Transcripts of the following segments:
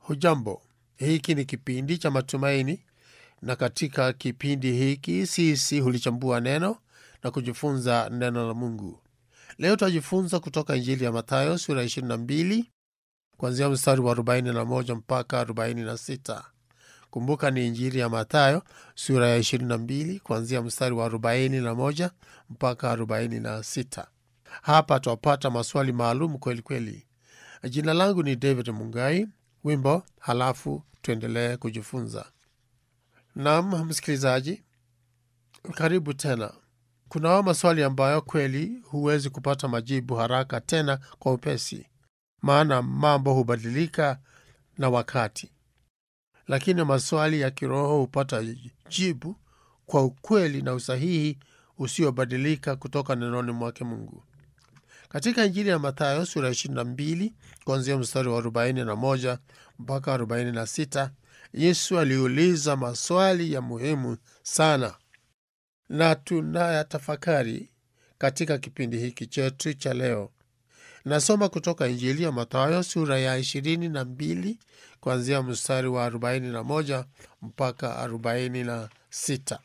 Hujambo, hiki ni kipindi cha matumaini, na katika kipindi hiki sisi hulichambua neno na kujifunza neno la Mungu. Leo tutajifunza kutoka Injili ya Mathayo sura 22 kuanzia mstari wa 41 mpaka 46. Kumbuka ni Injili ya Mathayo sura ya 22 kuanzia mstari wa 41 mpaka 46. Hapa twapata maswali maalum kweli kweli. Jina langu ni David Mungai. Wimbo halafu tuendelee kujifunza. Naam, msikilizaji, karibu tena. Kunao maswali ambayo kweli huwezi kupata majibu haraka tena kwa upesi, maana mambo hubadilika na wakati, lakini maswali ya kiroho hupata jibu kwa ukweli na usahihi usiobadilika kutoka nenoni mwake Mungu. Katika Injili ya Mathayo sura 22 kuanzia mstari wa 41 mpaka 46, Yesu aliuliza maswali ya muhimu sana na tunayatafakari katika kipindi hiki chetu cha leo. Nasoma kutoka Injili ya Mathayo sura ya 22 kuanzia mstari wa 41 mpaka 46.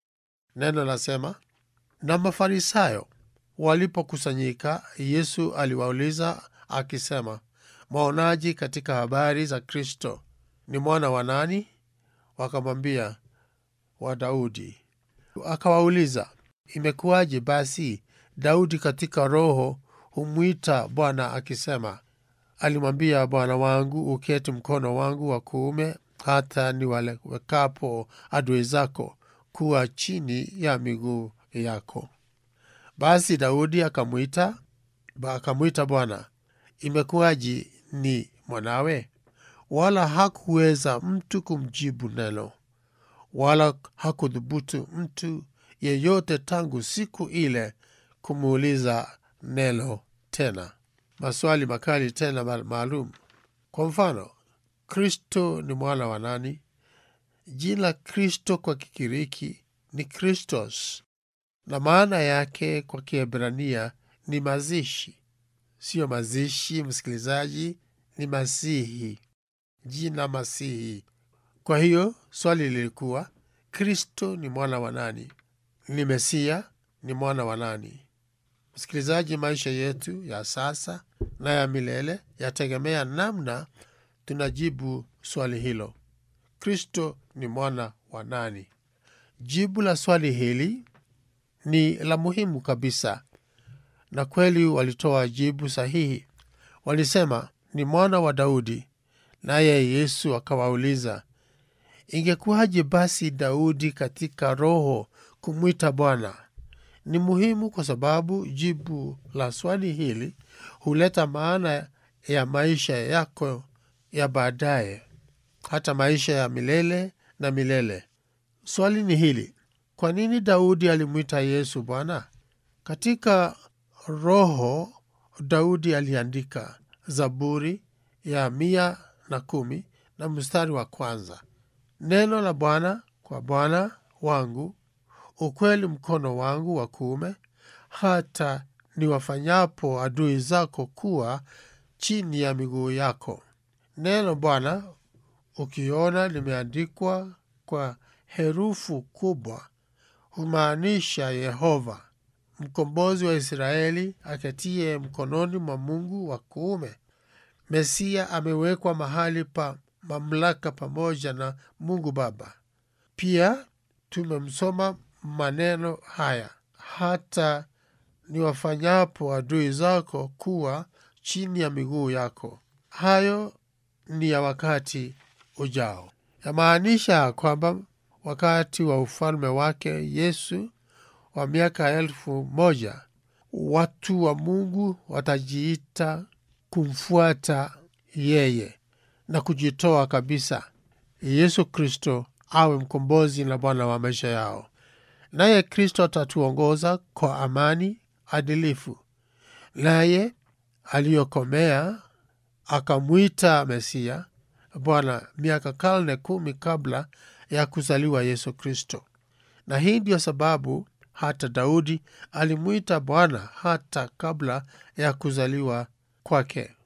Neno lasema, na Mafarisayo walipokusanyika, Yesu aliwauliza akisema, mwaonaji katika habari za Kristo? Ni mwana wa nani? Wakamwambia, wa Daudi. Akawauliza, imekuwaje basi Daudi katika roho humwita Bwana akisema, alimwambia Bwana wangu, uketi mkono wangu wa kuume, hata niwawekapo adui zako kuwa chini ya miguu yako. Basi Daudi akamwita akamwita Bwana, imekuwaji ni mwanawe? Wala hakuweza mtu kumjibu neno, wala hakudhubutu mtu yeyote tangu siku ile kumuuliza neno tena. Maswali makali tena maalum. Kwa mfano, Kristo ni mwana wa nani? Jina Kristo kwa Kigiriki ni Kristos na maana yake kwa Kiebrania ni mazishi. Siyo mazishi, msikilizaji, ni Masihi, jina Masihi. Kwa hiyo swali lilikuwa Kristo ni mwana wa nani? Ni Mesia ni mwana wa nani? Msikilizaji, maisha yetu ya sasa na ya milele yategemea namna tunajibu swali hilo. Kristo ni mwana wa nani? Jibu la swali hili ni la muhimu kabisa, na kweli walitoa jibu sahihi. Walisema ni mwana wa Daudi. Naye Yesu akawauliza, ingekuwaje basi Daudi katika roho kumwita Bwana? Ni muhimu kwa sababu jibu la swali hili huleta maana ya maisha yako ya baadaye, hata maisha ya milele na milele. Swali ni hili: kwa nini Daudi alimwita Yesu Bwana? Katika roho Daudi aliandika Zaburi ya mia na kumi na mstari wa kwanza, neno la Bwana kwa Bwana wangu, ukweli mkono wangu wa kuume, hata niwafanyapo adui zako kuwa chini ya miguu yako. Neno Bwana ukiona limeandikwa kwa herufu kubwa humaanisha Yehova, mkombozi wa Israeli aketie mkononi mwa Mungu wa kuume. Mesia amewekwa mahali pa mamlaka pamoja na Mungu Baba. Pia tumemsoma maneno haya, hata niwafanyapo adui zako kuwa chini ya miguu yako. Hayo ni ya wakati ujao, yamaanisha kwamba wakati wa ufalme wake Yesu wa miaka elfu moja watu wa Mungu watajiita kumfuata yeye na kujitoa kabisa Yesu Kristo awe mkombozi na Bwana wa maisha yao. Naye Kristo atatuongoza kwa amani adilifu. Naye aliyokomea akamwita Mesia Bwana miaka karne kumi kabla ya kuzaliwa Yesu Kristo, na hii ndiyo sababu hata Daudi alimwita Bwana hata kabla ya kuzaliwa kwake.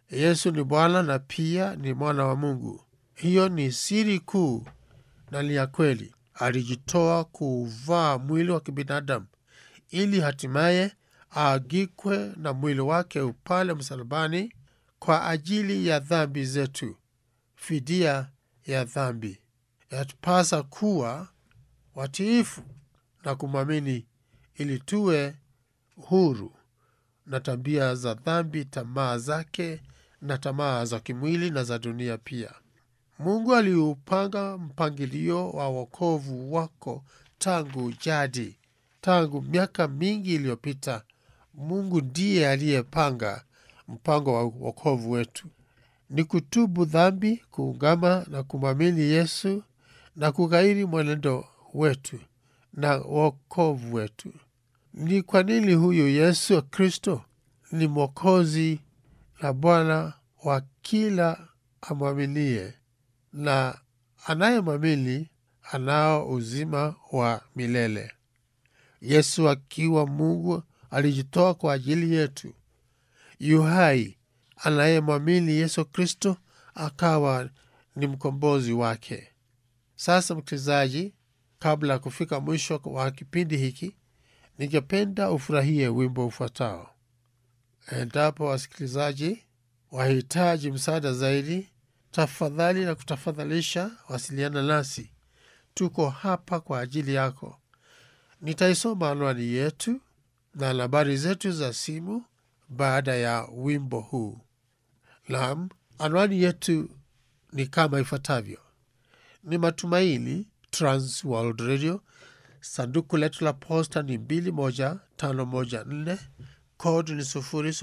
Yesu ni Bwana na pia ni mwana wa Mungu. Hiyo ni siri kuu na ni ya kweli. Alijitoa kuuvaa mwili wa kibinadamu ili hatimaye aagikwe na mwili wake upale msalabani kwa ajili ya dhambi zetu, fidia ya dhambi. Yatupasa kuwa watiifu na kumwamini ili tuwe huru na tabia za dhambi, tamaa zake na tamaa za kimwili na za dunia pia. Mungu aliupanga mpangilio wa wokovu wako tangu jadi, tangu miaka mingi iliyopita. Mungu ndiye aliyepanga mpango wa wokovu wetu, ni kutubu dhambi, kuungama na kumwamini Yesu na kughairi mwenendo wetu na wokovu wetu. Ni kwa nini huyu Yesu Kristo ni Mwokozi na Bwana wa kila amwaminie, na anayemwamini anao uzima wa milele. Yesu akiwa Mungu alijitoa kwa ajili yetu, yu hai. Anayemwamini Yesu Kristo akawa ni mkombozi wake. Sasa msikilizaji, kabla ya kufika mwisho wa kipindi hiki, ningependa ufurahie wimbo ufuatao. Endapo wasikilizaji wahitaji msaada zaidi, tafadhali na kutafadhalisha wasiliana nasi. Tuko hapa kwa ajili yako. Nitaisoma anwani yetu na nambari zetu za simu baada ya wimbo huu. Naam, anwani yetu ni kama ifuatavyo: ni Matumaini Trans World Radio, sanduku letu la posta ni 21514 kodi ni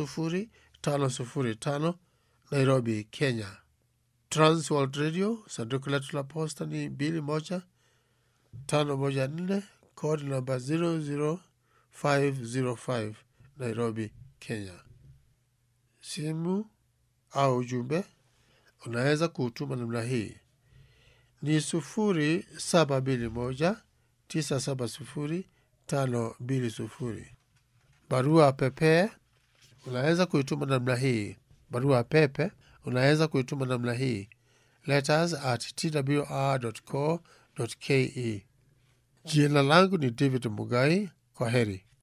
00505 Nairobi, Kenya. Trans World Radio, sanduku letu la posta ni 21514 kodi namba 00505 Nairobi, Kenya. Simu au ujumbe unaweza kuutuma namna hii ni sufuri saba mbili moja tisa saba sufuri tano mbili sufuri. Barua pepe unaweza kuituma namna hii. Barua pepe unaweza kuituma namna hii letters at twr.co.ke. Jina langu ni David Mugai. Kwa heri.